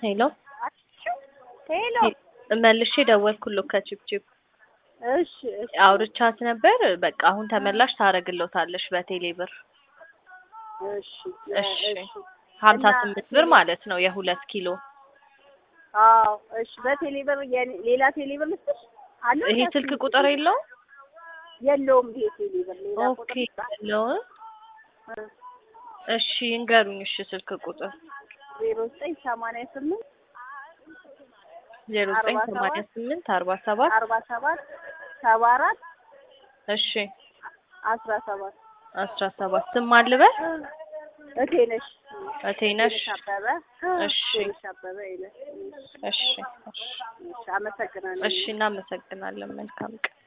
ሄሎ ሄሎ መልሼ ደወልኩልህ ከቺፕቺፕ እሺ እሺ አውርቻት ነበር። በቃ አሁን ተመላሽ ታደርግልዎታለሽ በቴሌ ብር። እሺ እሺ እሺ ሀምሳ እና ስምንት ብር ማለት ነው የሁለት ኪሎ። አዎ እሺ በቴሌ ብር የኔ- ሌላ ቴሌ ብር ልስጥሽ አለው ይሄ ስልክ ቁጥር የለውም? የለውም ይሄ ቴሌ ብር ሌላ ኦኬ ቁጥር የለውም። እሺ እንገሩኝ። እሺ ስልክ ቁጥር ዜሮ ዘጠኝ ሰማንያ ስምንት ዜሮ ዘጠኝ አርባ ሰማንያ ሰባት ስምንት አርባ ሰባት አርባ ሰባት ሰባ አራት እሺ አስራ ሰባት አስራ ሰባት ስም አልበል እቴ ነሽ እቴነሽ ቴነሽ አበበ እሺ ቴነሽ አበበ ይለ እሺ እሺ እሺ አመሰግናለሁ እሺ እናመሰግናለን። መልካም ቀን